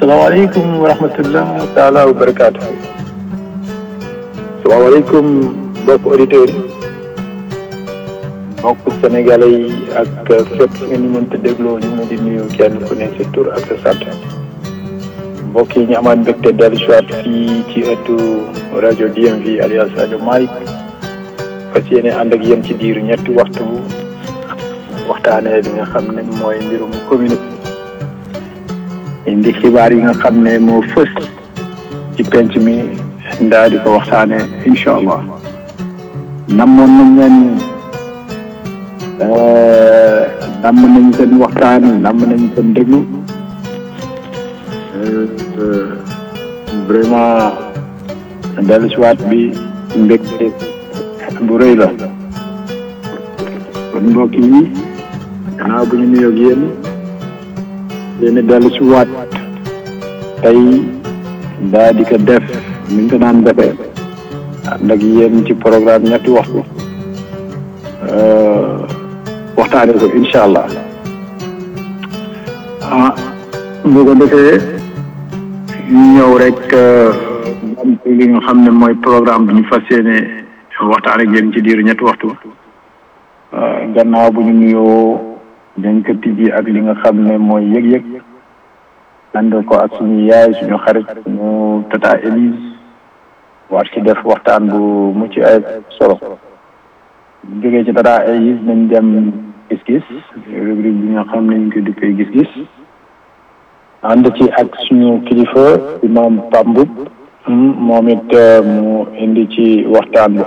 salaamaaleykum wa rahmatullah taala wa barakaatu. salaamaaleykum mbokk auditeurs yi. mbokk sénégalais yi ak fépp nga ñu mënta dégloo ñu ngi di nuyu kenn ku ne sa tur ak sa sant. mbokk yi ñu amaat mbégte dellu si waat fii ci ëttu rajo DMV alias rajo Malick. fas yéene ànd ak yéen ci diiru ñetti waxtu waxtaanee li nga xam ne mooy mbirum commune. indi xibaar yi nga xam ne moo fës ci penc mi ndaa di ko waxtaane incha allah namoon nañ leen namm nañ seen waxtaan namm nañ seen déglu vraiment dellu si waat bi mbégte bu rëy la kon mbokk yi gannaaw bu ñu nuyoog yéen yéen dellu si waat tey daa di ko def ni ñu ko daan defee ànd ak yéen ci programme ñetti waxtu waxtaane ko incha allah ah bu ko defee ñu ñëw rek am li nga xam ne mooy programme bi ñu fas yéene waxtaan ak yéen ci diiru ñetti waxtu gannaaw bu ñu nuyoo dañ ko tijji ak li nga xam ne mooy yëg-yëg ànd ko ak suñu yaay suñu xarit suñu tata Élise war ci def waxtaan bu mucc ay solo bu jógee ci tata Élise nañ dem gis-gis rubrique bi nga xam ne ñu ko duppee gis-gis ànd ci ak suñu kilifa imam Pambub moom it mu indi ci waxtaan bu